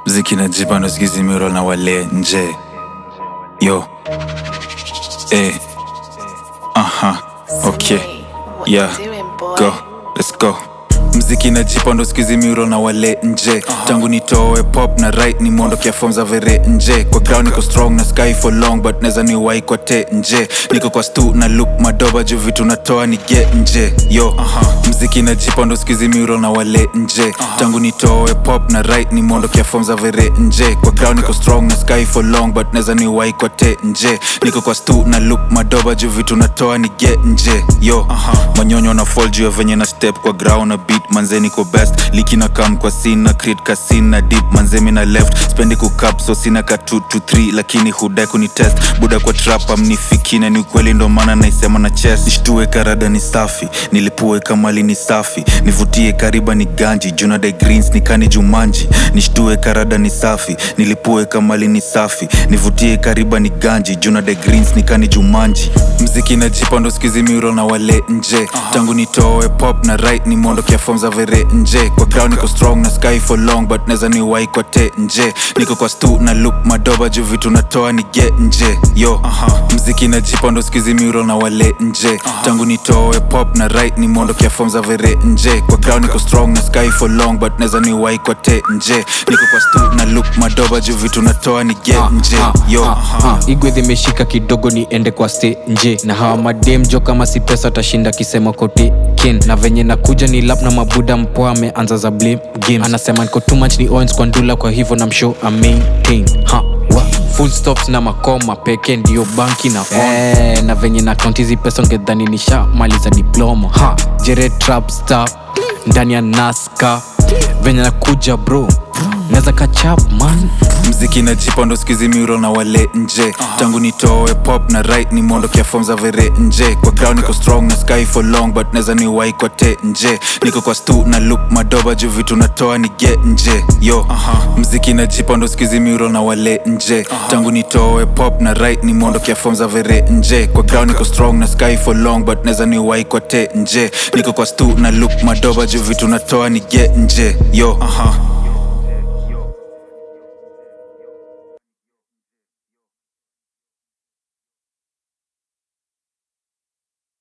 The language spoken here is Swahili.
mziki na jipa ndo sikizi miro na wale nje yo eh aha okay yeah go let's go mziki na jipa ndo sikizi miro na wale nje tangu nitoe pop na right ni mwondokea form za vere nje kwa ground niko strong na sky for long but neza ni wai kwa te nje niko kwa stu na loop madoba juu vitu natoa ni get nje yo mziki na jipa ndo sikizi miro na wale nje tangu nitoe pop na right ni mwondokea form za vere nje kwa ground niko strong na sky for long but neza ni wai kwa te nje niko kwa stu na loop madoba juu vitu natoa ni get nje yo manyonyo na fall juu ya venye na step kwa ground na beat manze niko best liki na kam kwa scene na create ka scene na deep manze mi na left spendi kukap so sina ka 2 to 3 lakini hudai kuni test buda kwa trap amnifikine ni ukweli ndo maana naisema na chest nishtue karada ni safi nilipue kamali ni safi nivutie kariba ni ganji juna de greens nikani jumanji nishtue karada ni safi nilipue kamali ni safi nivutie kariba ni ganji juna de greens nikani jumanji mziki na jipa ndo skizi miro na wale nje tangu nitoe pop na right ni mwondokea form za vere nje kwa ground niko strong na sky for long but neza ni wai kwa te nje niko kwa stu na loop madoba juu vitu natoa ni get nje yo mziki na jipa ndo skizi miro na wale nje tangu nitoe pop na right ni mwondokea form za vere nje kwa ground niko strong na sky for long but neza ni wai kwa te nje niko kwa stu na loop madoba juu vitu natoa ni get nje yo igwe zimeshika kidogo niende kwa ste nje na hawa madem jo kama si pesa tashinda kisema kote kin na venye nakuja ni lap na mabuda mpoa ameanza za blame games anasema niko too much ni owens kwa ndula kwa hivyo na mshow a maintain ha wa full stops na makoma peke ndio banki na on eh, na venye na kaunti hizi pesa ungedhani nisha maliza diploma ha jere trap star ndani ya naska venye nakuja bro naweza kachap man mziki na jipa ndo skizi miro na wale nje tangu nitoe pop na right ni mwondokea form za vere nje kwa ground niko strong na sky for long but neza ni wai kwa te nje niko kwa stu na loop madoba juu vitu natoa ni get nje yo mziki na jipa ndo skizi miro na wale nje tangu nitoe pop na right ni mwondokea form za vere nje kwa ground niko strong na sky for long but neza ni wai kwa te nje niko kwa stu na loop madoba juu vitu natoa ni get nje yo